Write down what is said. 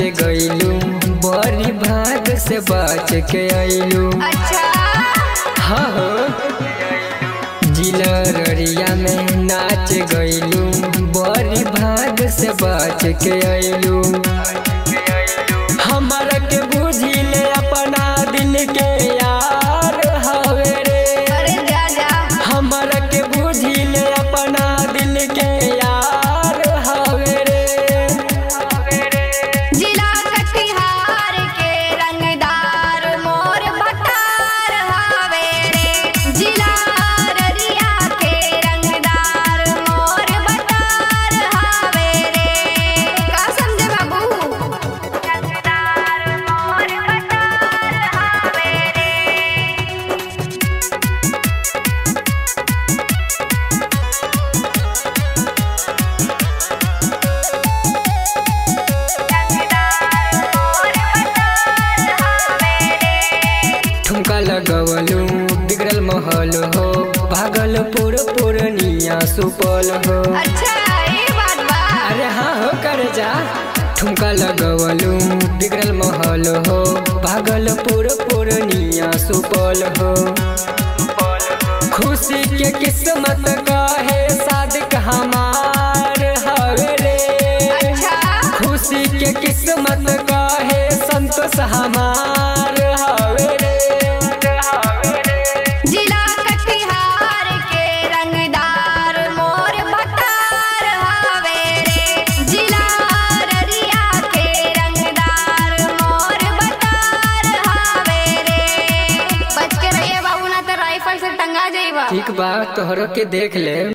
गईलू बड़ी भाग से बच के अइलू अच्छा हाँ हो जिला ररिया में नाच गईलू बड़ी भाग से बच के अइलू हमारा के बुझिले अपना दिल के यार हवे रे अरे जा जा हमारा के बुझिले अपना दिल के यार हवे रे जिला कटिहार के रंगदार मोर बटार हवे रे जिला अररिया के रंगदार मोर बटार हवे रे का समझे बाबू रंगदार मोर बटार हवे रे ठुमका लगवलू बिगड़ल महल हो भागलपुर पूर्णिया सुपल हो अच्छा ये बात बा अरे हाँ हो कर जा ठुमका लगवलू बिगड़ल महल हो भागलपुर पूर्णिया सुपल हो खुशी के किस्मत काहे सादिक हमार हवे रे अच्छा खुशी के किस्मत काहे संतोष हमार हवे रे जिला कटिहार के रंगदार मोर बटार हवे रे जिला अररिया के रंगदार मोर बटार हवे रे बच के रहिए बाबू ना तो राइफल से टंगा जाइबा ठीक बा तोहरो के देख ले